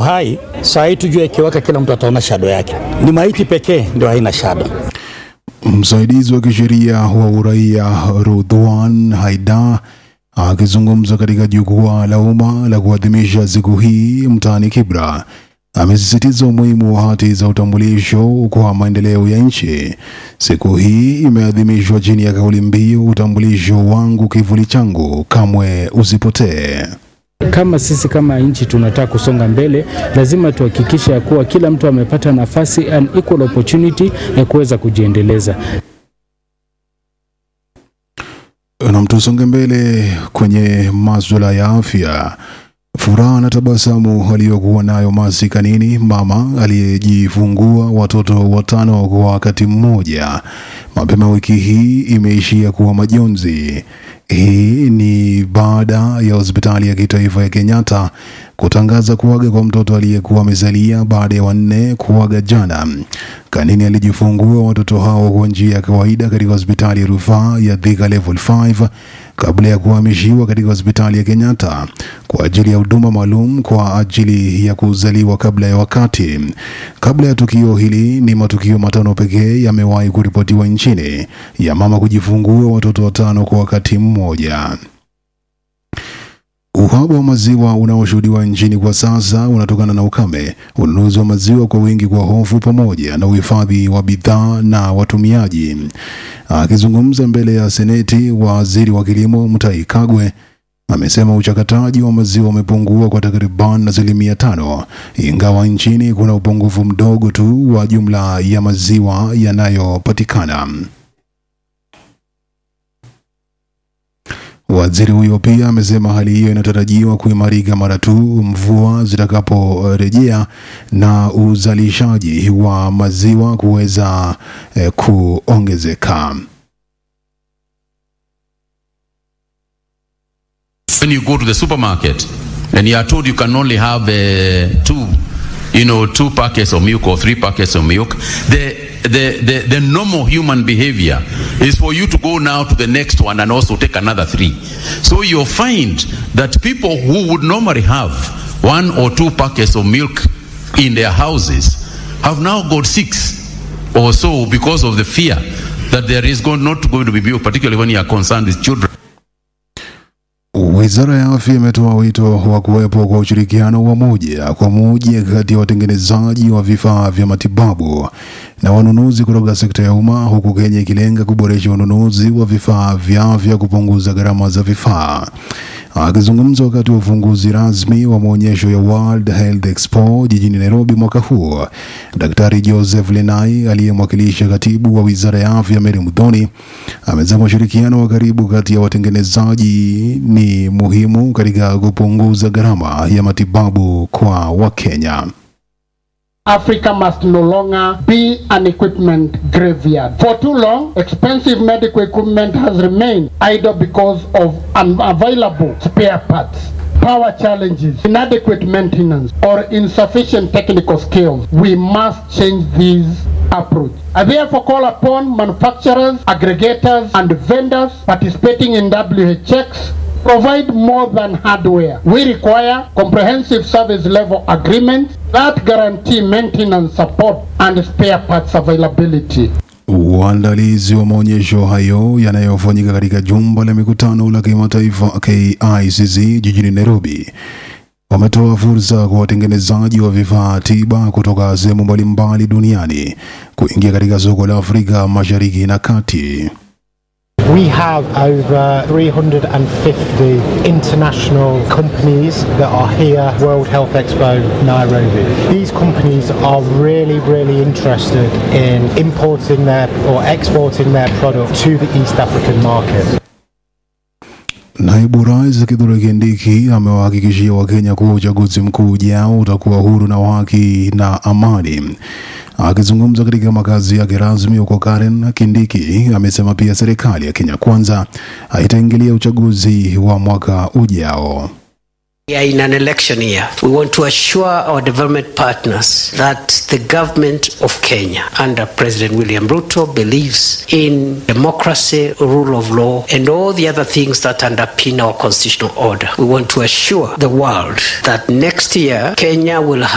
hai. Saa hii tujue ikiwaka, kila mtu ataona shado yake. Ni maiti pekee ndio haina shado. Msaidizi wa kisheria wa uraia Rudwan Haidar akizungumza katika jukwaa la umma la kuadhimisha siku hii mtaani Kibra amesisitiza umuhimu wa hati za utambulisho kwa maendeleo ya nchi. Siku hii imeadhimishwa chini ya kauli mbiu utambulisho wangu kivuli changu, kamwe usipotee. Kama sisi kama nchi tunataka kusonga mbele, lazima tuhakikishe ya kuwa kila mtu amepata nafasi an equal opportunity ya kuweza kujiendeleza. Na tusonge mbele kwenye maswala ya afya. Furaha na tabasamu aliyokuwa nayo Mercy Kanini, mama aliyejifungua watoto watano kwa wakati mmoja, mapema wiki hii imeishia kuwa majonzi. Hii ni baada ya hospitali ya kitaifa ya Kenyatta kutangaza kuaga kwa mtoto aliyekuwa amezalia baada ya wanne kuaga jana. Kanini alijifungua watoto hao kwa njia ya kawaida katika hospitali ya rufaa ya Thika Level 5 kabla ya kuhamishiwa katika hospitali ya Kenyatta kwa ajili ya huduma maalum kwa ajili ya kuzaliwa kabla ya wakati. Kabla ya tukio hili, ni matukio matano pekee yamewahi kuripotiwa nchini ya mama kujifungua watoto watano kwa wakati mmoja. Uhaba wa maziwa unaoshuhudiwa nchini kwa sasa unatokana na ukame, ununuzi wa maziwa kwa wingi kwa hofu, pamoja na uhifadhi wa bidhaa na watumiaji. Akizungumza mbele ya Seneti, waziri wa kilimo Mutahi Kagwe amesema uchakataji wa maziwa umepungua kwa takriban asilimia tano, ingawa nchini kuna upungufu mdogo tu wa jumla ya maziwa yanayopatikana. Waziri huyo pia amesema hali hiyo inatarajiwa kuimarika mara tu mvua zitakaporejea na uzalishaji wa maziwa kuweza eh, kuongezeka. When you go to the supermarket and you are told you can only have uh, two, you know, two packets of milk or three packets of milk, the, the, the, the normal human behavior is for you to go now to the next one and also take another three. So you'll find that people who would normally have one or two packets of milk in their houses have now got six or so because of the fear that there is go- not going to be milk, particularly when you are concerned with children. Wizara ya Afya imetoa wito wa kuwepo kwa ushirikiano wa moja kwa moja kati ya watengenezaji wa vifaa vya matibabu na wanunuzi kutoka sekta ya umma, huku Kenya ikilenga kuboresha ununuzi wa vifaa vya afya, kupunguza gharama za vifaa. Akizungumza wakati wa ufunguzi rasmi wa maonyesho ya World Health Expo jijini Nairobi mwaka huu, Daktari Joseph Lenai aliyemwakilisha katibu wa wizara ya afya Mary Mudhoni amesema ushirikiano wa karibu kati ya watengenezaji ni muhimu katika kupunguza gharama ya matibabu kwa Wakenya. Africa must no longer be an equipment graveyard. For too long, expensive medical equipment has remained idle because of unavailable spare parts. Power challenges, inadequate maintenance, or insufficient technical skills. We must change this approach. I therefore call upon manufacturers, aggregators, and vendors participating in WHX provide more than hardware. We require comprehensive service level agreements that guarantee maintenance support and spare parts availability. Uandalizi wa maonyesho hayo yanayofanyika katika jumba la mikutano la kimataifa KICC jijini Nairobi wametoa fursa kwa watengenezaji wa vifaa tiba kutoka sehemu mbalimbali duniani kuingia katika soko la Afrika Mashariki na Kati. We have over 350 international companies that are here, World Health Expo Nairobi. These companies are really, really interested in importing their or exporting their product to the East African market. Naibu Rais Kithure Kindiki amewahakikishia Wakenya kuwa uchaguzi mkuu ujao utakuwa huru na wa haki na amani. Akizungumza katika makazi yake rasmi huko Karen, Kindiki amesema pia serikali ya Kenya Kwanza haitaingilia uchaguzi wa mwaka ujao. We are in an election year. We want to assure our development partners that the government of Kenya under President William Ruto believes in democracy, rule of law, and all the other things that underpin our constitutional order. We want to assure the world that next year Kenya will have